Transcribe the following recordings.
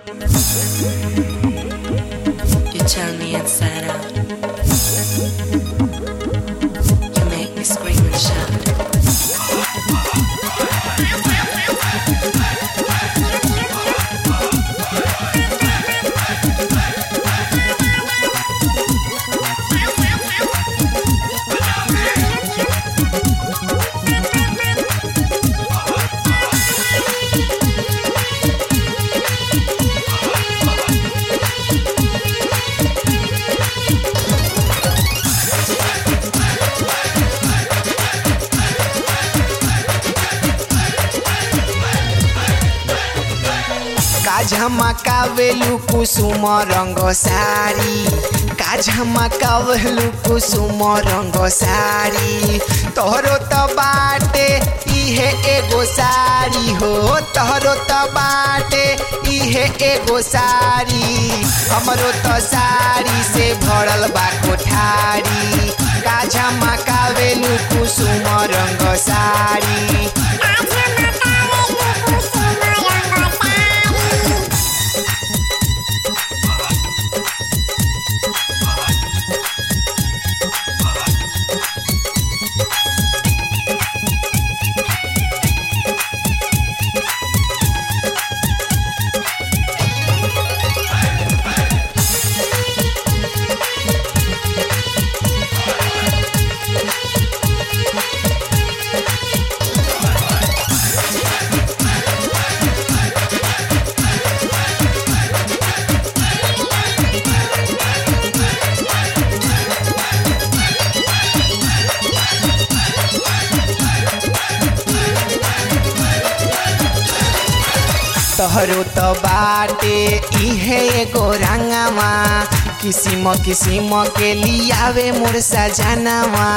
You turn me inside out. You make me scream and shout. का झमकावेलु कुसुम रंग सारी का झमकावेलु कुसुम रंग सारी तोहरो त बाटे इहे एगो सारी हो तोहरो त बाटे इहे एगो सारी हमरो त सारी से भरल बा कोठारी का झमकावेलु कुसुम रंग सारी तोहरो त बाटे इहे एगो रंगवा किसिम किसिम के लियावे मोर सजनवा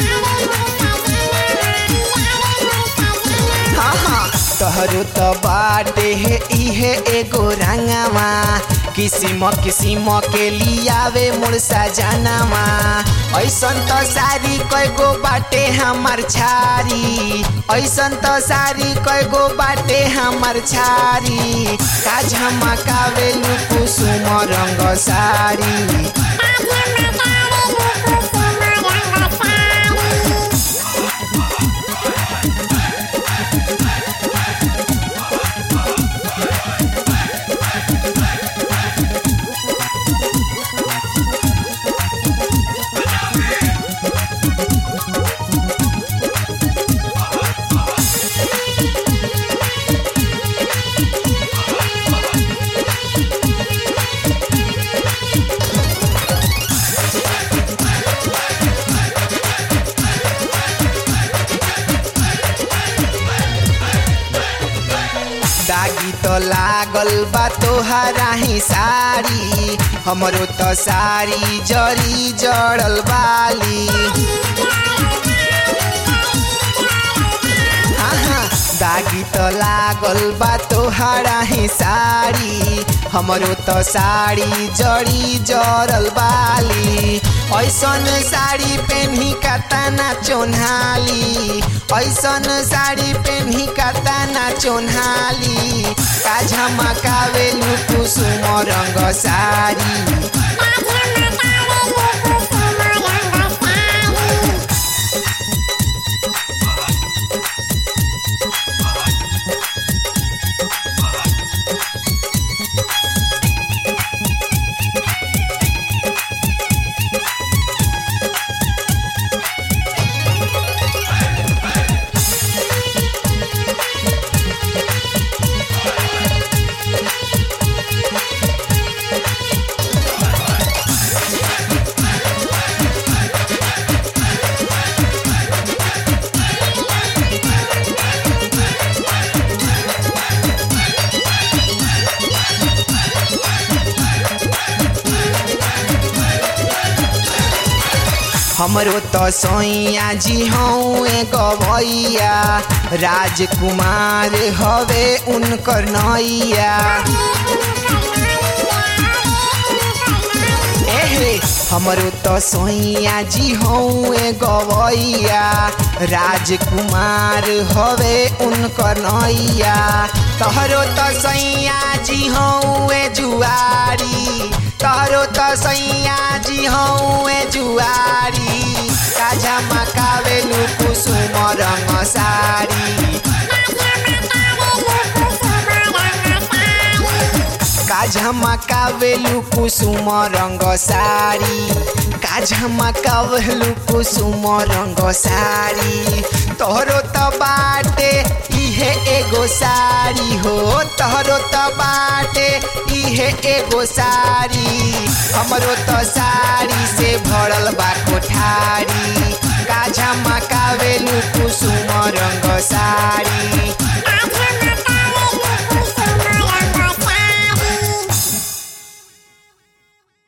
हाँ हाँ तोहरो त बाटे हे इहे एगो रंगवा किसिम किसिम के लियावे मोर सजनवा ऐसन त सारी कयगो बाटे हमार छारी ऐसन त सारी कयगो बाटे हमार छारी का झमकावे कुसुम रंग सारी दागी तो लागल बा तोहरा ही सारी हमरो तो सारी जरी जड़ल बाली आहा, दागी तो लागल बा तोहरा ही साड़ी हमरो तो साड़ी जड़ी जड़ल बाली ऐसन साड़ी पेन्ही कतना चोन्हाली ऐसन साड़ी पेन्ही कतना चोन्हाली का झमकावे कुसुम रंग साड़ी हमरो तो सोइया जी हूँ एगो भैया राजकुमार हवे उनकर नैया एहे हमरो तो सोइया जी हूँ एगो भैया राजकुमार हवे उनकर नैया तोहरो तो सैया जी हूँ सैया जी हौए जुआरी का झमकावेलु कुसुम रंग साड़ी का झमकावेलु कुसुम रंग साड़ी का झमकावेलु कुसुम रंग साड़ी तोहरो त बाटे इहे एगो साड़ी हो तोहरो त बाटे इहे एगो साड़ी हमरो त साड़ी से भरल बा कोठारी का झमकावेलु कुसुम रंग साड़ी